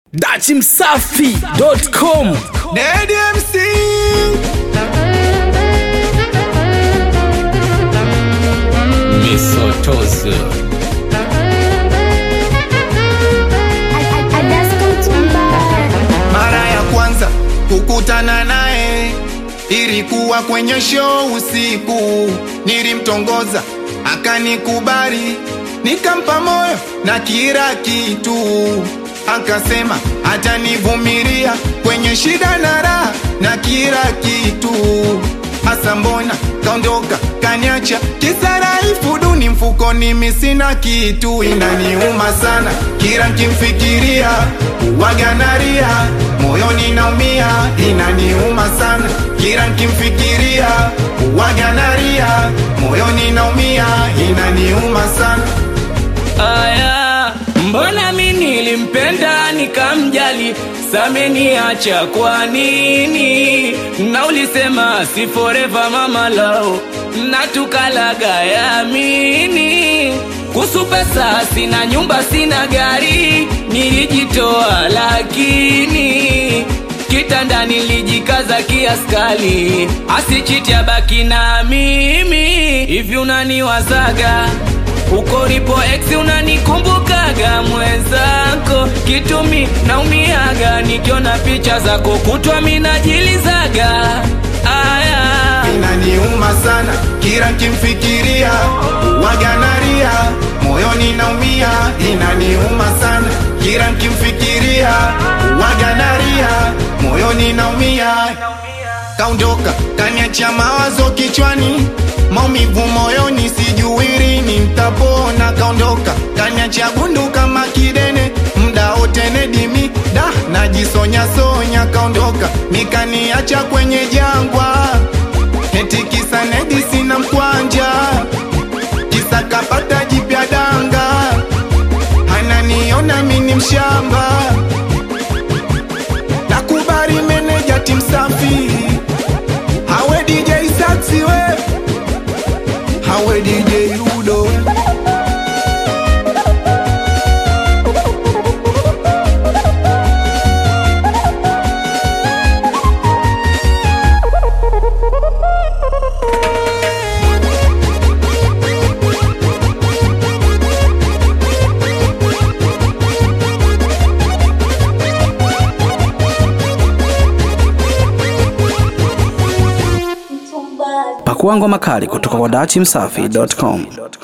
dachimsafi.com Daddy MC misotozo mara ya kwanza kukutana naye ilikuwa kwenye show usiku, nilimtongoza akanikubali, nikampa moyo na kila kitu, akasema atanivumilia kwenye shida na raha na kila kitu. Hasa mbona kaondoka kaniacha kisaraifu duni mfukoni, mimi sina kitu, inaniuma sana kila nkimfikiria waganaria moyoni naumia, inaniuma sana kila nkimfikiria waganaria moyoni naumia, inaniuma sana Aya, mbona mi nilimpenda nikamjali, sameniacha kwa nini? Na ulisema si forever mama lao, na tukalaga yamini. Kuhusu pesa sina nyumba sina gari, nilijitoa lakini kitanda nilijikaza kiaskali, asichiti abaki na mimi. Hivi unaniwazaga uko lipo ex unanikumbukaga mwenzako, kitumi naumiaga nikiona picha zako kutwa minajilizaga aya inaniuma sana kila nkimfikiria waganaria moyoni naumia, inaniuma sana kila nkimfikiria waganaria moyoni naumia. Kaondoka kaniacha mawazo kichwani, maumivu moyoni, sijui lini nitapona. Kaondoka kaniacha gundu kama kidene, mda wote nedimi da najisonya sonya. Kaondoka mikaniacha kwenye jangwa, eti kisa nedi sina mkwanja, kisa kapata jipya danga, ananiona mini mshamba nakubali meneja timu safi hawe DJ Saxi we hawe DJ Udo pakua ngoma kali kutoka kwa dachimsafi.com